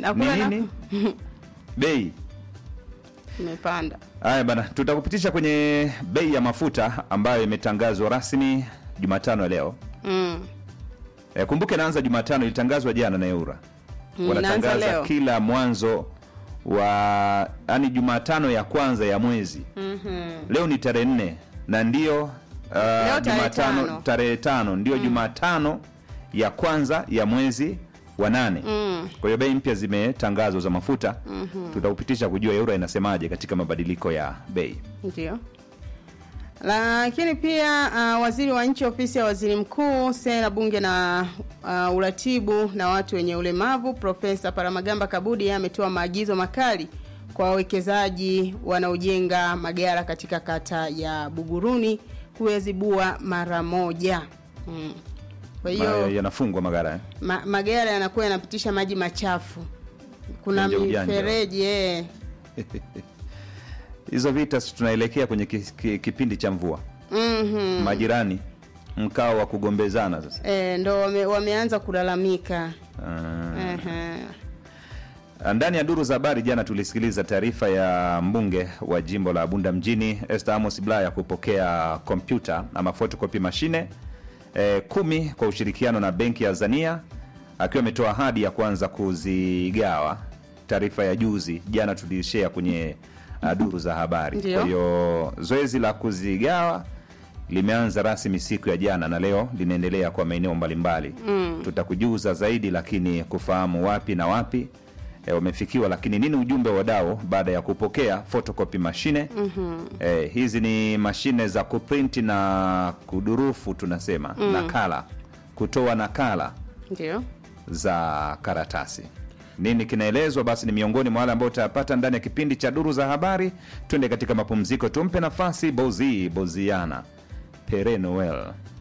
Nakula ni na- nini bei Imepanda. haya bana tutakupitisha kwenye bei ya mafuta ambayo imetangazwa rasmi jumatano ya leo Mm. e, kumbuke naanza jumatano ilitangazwa jana na eura Mm, inaanza wanatangaza leo. kila mwanzo wa yani jumatano ya kwanza ya mwezi Mhm. leo ni tarehe nne na ndio uh, tarehe jumatano tano. tarehe tano ndio jumatano ya kwanza ya mwezi wa nane Mm. kwa hiyo bei mpya zimetangazwa za mafuta mm-hmm. tutaupitisha kujua euro inasemaje katika mabadiliko ya bei Ndio. Lakini pia uh, waziri wa nchi ofisi ya waziri mkuu sera bunge na uh, uratibu na watu wenye ulemavu Profesa Paramagamba Kabudi yeye ametoa maagizo makali kwa wawekezaji wanaojenga magara katika kata ya Buguruni kuyazibua mara moja. Mm. Kwa Ma- hiyo yanafungwa magara eh? ma, magari yanakuwa yanapitisha maji machafu. Kuna Ujanja ujanja. mifereji eh. hizo vita si tunaelekea kwenye ki, ki, kipindi cha mvua Mhm. majirani mkao wa kugombezana sasa E, ndo wame, wameanza kulalamika. Ah. Ehe. ndani ya duru za habari jana tulisikiliza taarifa ya mbunge wa jimbo la bunda mjini Esther Amos Bulaya kupokea kompyuta ama photocopy mashine eh, kumi kwa ushirikiano na benki ya Azania akiwa ametoa ahadi ya kuanza kuzigawa taarifa ya juzi jana tulishare kwenye uh, duru za habari Ndio. kwa hiyo zoezi la kuzigawa limeanza rasmi siku ya jana na leo linaendelea kwa maeneo mbalimbali mm. tutakujuza zaidi lakini kufahamu wapi na wapi e, wamefikiwa lakini nini ujumbe wa wadau baada ya kupokea photocopy mashine mm-hmm. e, hizi ni mashine za kuprinti na kudurufu tunasema mm. nakala kutoa nakala Ndio. za karatasi nini kinaelezwa basi ni miongoni mwa wale ambao utayapata ndani ya kipindi cha duru za habari twende katika mapumziko tumpe nafasi bozi boziana pere noel